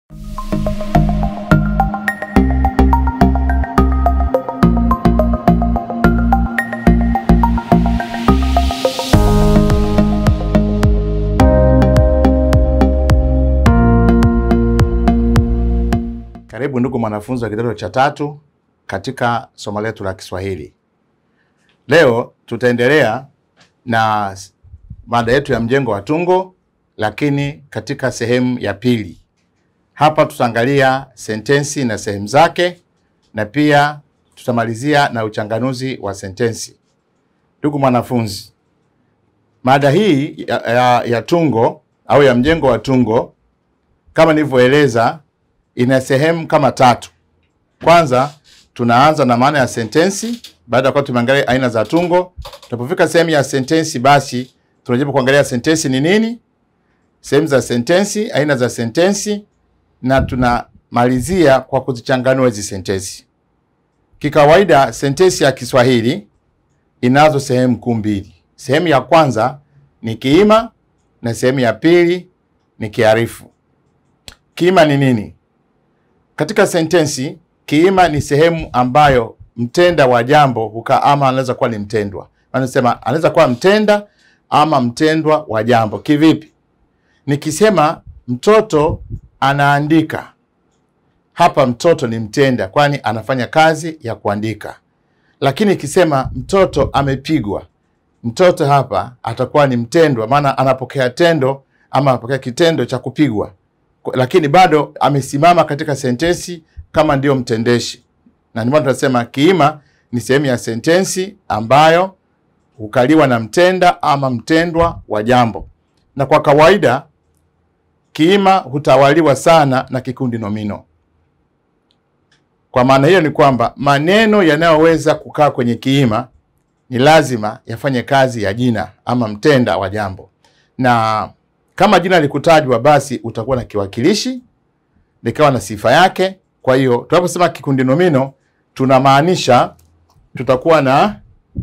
Karibu ndugu mwanafunzi wa kidato cha tatu katika somo letu la Kiswahili. Leo tutaendelea na mada yetu ya mjengo wa tungo, lakini katika sehemu ya pili. Hapa tutaangalia sentensi na sehemu zake, na pia tutamalizia na uchanganuzi wa sentensi. Ndugu mwanafunzi, mada hii ya, ya, ya tungo au ya mjengo wa tungo kama nilivyoeleza ina sehemu kama tatu. Kwanza tunaanza na maana ya sentensi. Baada ya kuwa tumeangalia aina za tungo, tunapofika sehemu ya sentensi, basi tunajaribu kuangalia sentensi ni nini, sehemu za sentensi, aina za sentensi, na tunamalizia kwa kuzichanganua hizi sentensi. Kikawaida sentensi ya Kiswahili inazo sehemu kuu mbili. Sehemu ya kwanza ni kiima na sehemu ya pili ni kiarifu. Kiima ni nini? Katika sentensi kiima ni sehemu ambayo mtenda wa jambo hukaa, ama anaweza kuwa ni mtendwa. Anasema anaweza kuwa mtenda ama mtendwa wa jambo. Kivipi? Nikisema mtoto anaandika, hapa mtoto ni mtenda, kwani anafanya kazi ya kuandika. Lakini ikisema mtoto amepigwa, mtoto hapa atakuwa ni mtendwa, maana anapokea tendo ama anapokea kitendo cha kupigwa lakini bado amesimama katika sentensi kama ndio mtendeshi, na ndio maana tunasema kiima ni sehemu ya sentensi ambayo hukaliwa na mtenda ama mtendwa wa jambo, na kwa kawaida kiima hutawaliwa sana na kikundi nomino. Kwa maana hiyo ni kwamba maneno yanayoweza kukaa kwenye kiima ni lazima yafanye kazi ya jina ama mtenda wa jambo, na kama jina likutajwa basi utakuwa na kiwakilishi likawa na sifa yake. Kwa hiyo tunaposema kikundi nomino tunamaanisha tutakuwa na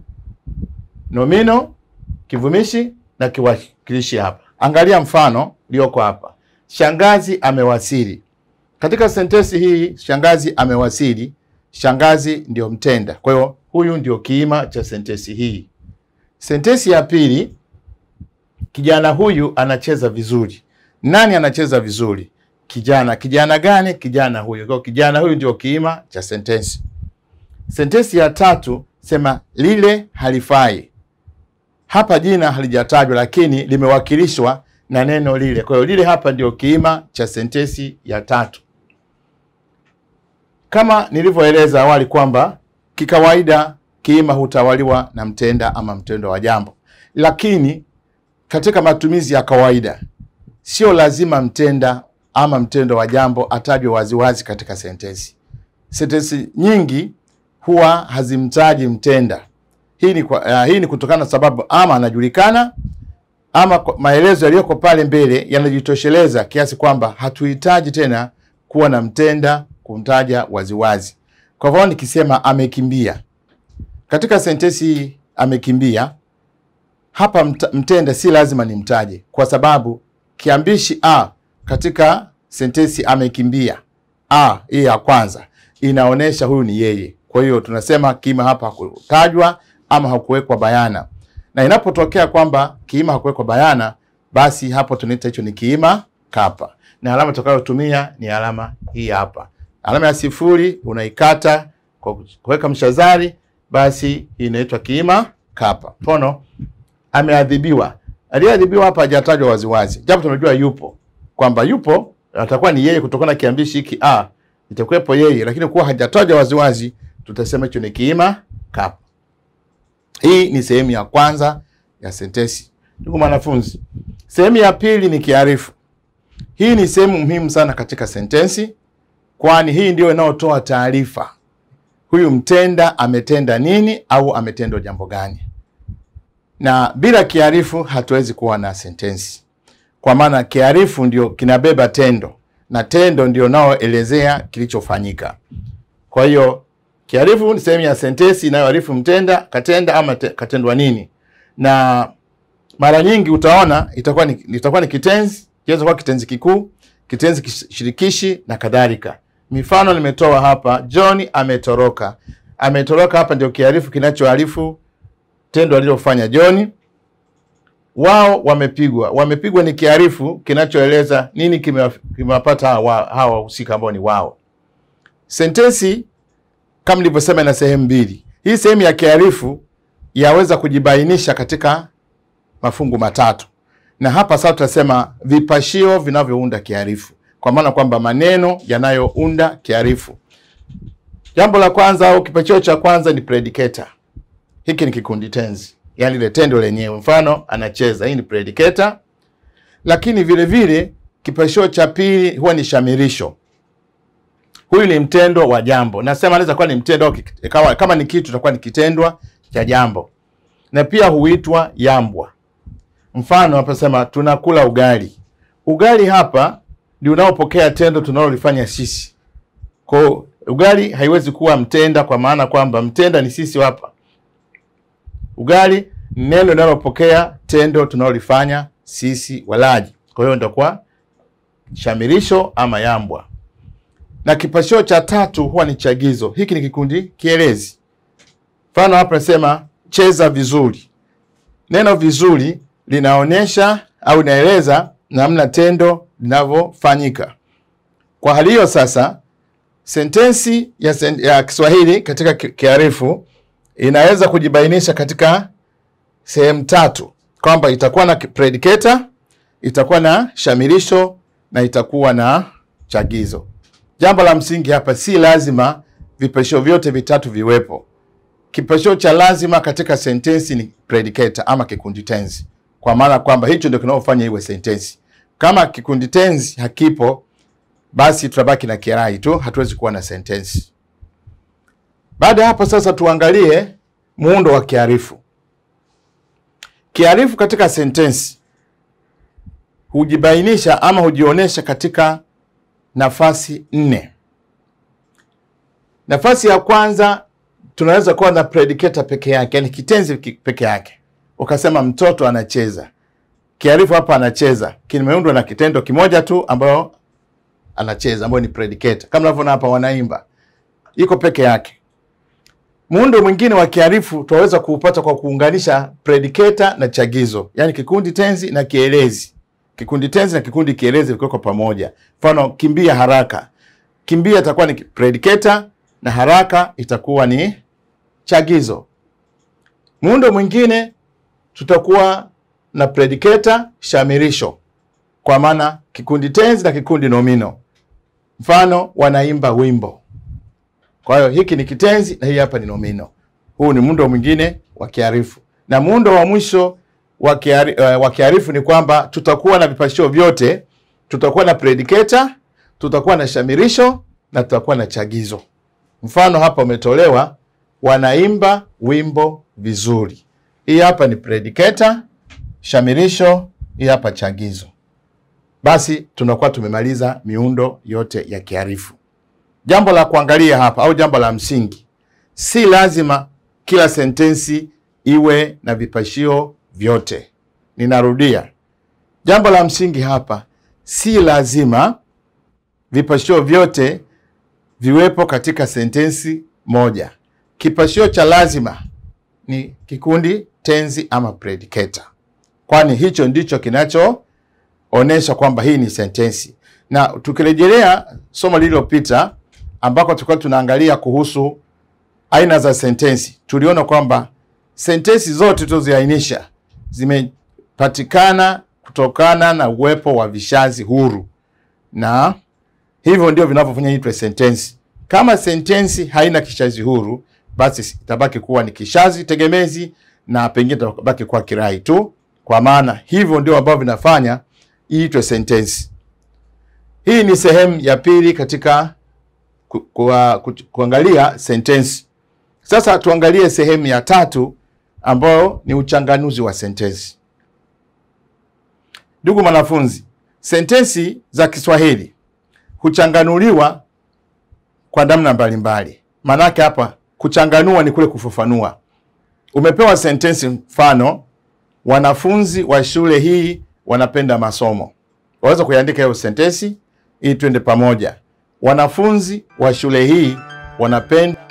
nomino, kivumishi na kiwakilishi hapa. Angalia mfano ulioko hapa, shangazi amewasili. Katika sentensi hii shangazi amewasili, shangazi ndio mtenda, kwa hiyo huyu ndio kiima cha sentensi hii. Sentensi ya pili Kijana huyu anacheza vizuri. Nani anacheza vizuri? Kijana. Kijana gani? Kijana huyu. Kwa kijana huyu ndio kiima cha sentensi. Sentensi ya tatu sema lile halifai. Hapa jina halijatajwa, lakini limewakilishwa na neno lile. Kwa hiyo lile hapa ndio kiima cha sentensi ya tatu, kama nilivyoeleza awali kwamba kikawaida kiima hutawaliwa na mtenda ama mtendo wa jambo, lakini katika matumizi ya kawaida sio lazima mtenda ama mtendo wa jambo atajwe waziwazi katika sentensi. Sentensi nyingi huwa hazimtaji mtenda. Hii ni, kwa, uh, hii ni kutokana na sababu ama anajulikana ama maelezo yaliyoko pale mbele yanajitosheleza kiasi kwamba hatuhitaji tena kuwa na mtenda kumtaja waziwazi. Kwa hivyo nikisema amekimbia, katika sentensi hii amekimbia hapa mtenda si lazima nimtaje, kwa sababu kiambishi a katika sentensi amekimbia, a hii ya kwanza inaonyesha huyu ni yeye. Kwa hiyo tunasema kiima hapa hakutajwa ama hakuwekwa bayana, na inapotokea kwamba kiima hakuwekwa bayana, basi hapo tunaita hicho ni kiima kapa, na alama tutakayotumia ni alama hii hapa. Alama ya sifuri unaikata kwa kuweka mshazari, basi hii inaitwa kiima kapa. Mfano, ameadhibiwa. Aliyeadhibiwa hapa hajatajwa waziwazi, japo tunajua yupo, kwamba yupo atakuwa ni yeye kutokana na kiambishi hiki a, itakuwepo yeye, lakini kuwa hajatajwa waziwazi, tutasema hicho ni kiima kapa. Hii ni sehemu ya kwanza ya sentensi. Ndugu mwanafunzi, sehemu ya pili ni kiarifu. Hii ni sehemu muhimu sana katika sentensi, kwani hii ndio inayotoa taarifa, huyu mtenda ametenda nini au ametendwa jambo gani na bila kiarifu hatuwezi kuwa na sentensi, kwa maana kiarifu ndio kinabeba tendo na tendo ndio naoelezea kilichofanyika. Kwa hiyo kiarifu ni sehemu ya sentensi inayoarifu mtenda katenda ama te, katendwa nini, na mara nyingi utaona itakuwa ni, itakuwa ni kitenzi, inaweza kuwa kitenzi kikuu, kitenzi kish- shirikishi na kadhalika. Mifano nimetoa hapa: John ametoroka. Ametoroka hapa ndio kiarifu kinachoarifu tendo alilofanya John. Wao wamepigwa. Wamepigwa ni kiarifu kinachoeleza nini kimewa- kimewapata hawa hawa wahusika ambao ni wao. Sentensi kama nilivyosema ina sehemu mbili. Hii sehemu ya kiarifu yaweza kujibainisha katika mafungu matatu, na hapa sasa tutasema vipashio vinavyounda kiarifu, kwa maana kwamba maneno yanayounda kiarifu. Jambo la kwanza au kipachio cha kwanza ni predicator. Hiki ni kikundi tenzi, yaani ile tendo lenyewe. Mfano, anacheza, hii ni predicator. Lakini vile vile kipashio cha pili huwa ni shamirisho. Huyu ni mtendo wa jambo, nasema anaweza kuwa ni mtendo au kik- kama, kama ni kitu itakuwa ni kitendwa cha jambo, na pia huitwa yambwa. Mfano hapa sema tunakula ugali. Ugali hapa ndio unaopokea tendo tunalolifanya sisi. Kwa hiyo ugali haiwezi kuwa mtenda, kwa maana kwamba mtenda ni sisi hapa. Ugali ni neno linalopokea tendo tunalolifanya sisi walaji. Kwa hiyo ndio kwa shamirisho ama yambwa. Na kipashio cha tatu huwa ni chagizo. Hiki ni kikundi kielezi. Mfano hapa nasema cheza vizuri. Neno vizuri linaonyesha au linaeleza namna tendo linavyofanyika. Kwa hali hiyo sasa, sentensi ya, sen ya Kiswahili katika ki- kiarifu inaweza kujibainisha katika sehemu tatu, kwamba itakuwa na predicator, itakuwa na shamirisho na itakuwa na chagizo. Jambo la msingi hapa, si lazima vipeshio vyote vitatu viwepo. Kipeshio cha lazima katika sentensi ni predicator ama kikundi tenzi, kwa maana kwamba hicho ndio kinaofanya iwe sentensi. Kama kikundi tenzi hakipo, basi tutabaki na kirai tu, hatuwezi kuwa na sentensi. Baada ya hapo sasa, tuangalie muundo wa kiarifu. Kiarifu katika sentensi hujibainisha ama hujionyesha katika nafasi nne. Nafasi ya kwanza tunaweza kuwa na predicator peke yake, yani kitenzi ki- peke yake. Ukasema mtoto anacheza, kiarifu hapa anacheza kimeundwa na kitendo kimoja tu ambayo anacheza, ambayo ni predicator. Kama unavyoona hapa, wanaimba, iko peke yake. Muundo mwingine wa kiarifu tunaweza kuupata kwa kuunganisha predicator na chagizo, yani kikundi tenzi na kielezi. Kikundi tenzi na kikundi kielezi vikiwekwa pamoja. Mfano, kimbia haraka. Kimbia itakuwa ni predicator na haraka itakuwa ni chagizo. Muundo mwingine tutakuwa na predicator shamirisho, kwa maana kikundi tenzi na kikundi nomino. Mfano, wanaimba wimbo. Kwa hiyo hiki ni kitenzi na hii hapa ni nomino. Huu ni muundo mwingine wa kiarifu, na muundo wa mwisho wa kiari, uh, wa kiarifu ni kwamba tutakuwa na vipashio vyote. Tutakuwa na predicator, tutakuwa na shamirisho na tutakuwa na chagizo. Mfano hapa umetolewa wanaimba wimbo vizuri. Hii hapa ni predicator, shamirisho, hii hapa chagizo. Basi tunakuwa tumemaliza miundo yote ya kiarifu. Jambo la kuangalia hapa au jambo la msingi, si lazima kila sentensi iwe na vipashio vyote. Ninarudia, jambo la msingi hapa, si lazima vipashio vyote viwepo katika sentensi moja. Kipashio cha lazima ni kikundi tenzi ama predicator, kwani hicho ndicho kinachoonesha kwamba hii ni sentensi. Na tukirejelea somo lililopita ambako tulikuwa tunaangalia kuhusu aina za sentensi, tuliona kwamba sentensi zote tulizoziainisha zimepatikana kutokana na uwepo wa vishazi huru, na hivyo ndio vinavyofanya itwe sentensi. Kama sentensi haina kishazi huru, basi itabaki kuwa ni kishazi tegemezi na pengine itabaki kuwa kirai tu, kwa maana hivyo ndio ambavyo vinafanya iitwe sentensi. Hii ni sehemu ya pili katika ku, ku, ku, kuangalia sentensi. Sasa tuangalie sehemu ya tatu ambayo ni uchanganuzi wa sentensi. Ndugu mwanafunzi, sentensi za Kiswahili huchanganuliwa kwa namna mbalimbali. Maanake hapa kuchanganua ni kule kufafanua. Umepewa sentensi, mfano wanafunzi wa shule hii wanapenda masomo. Waweza kuiandika hiyo sentensi ili twende pamoja. Wanafunzi wa shule hii wanapenda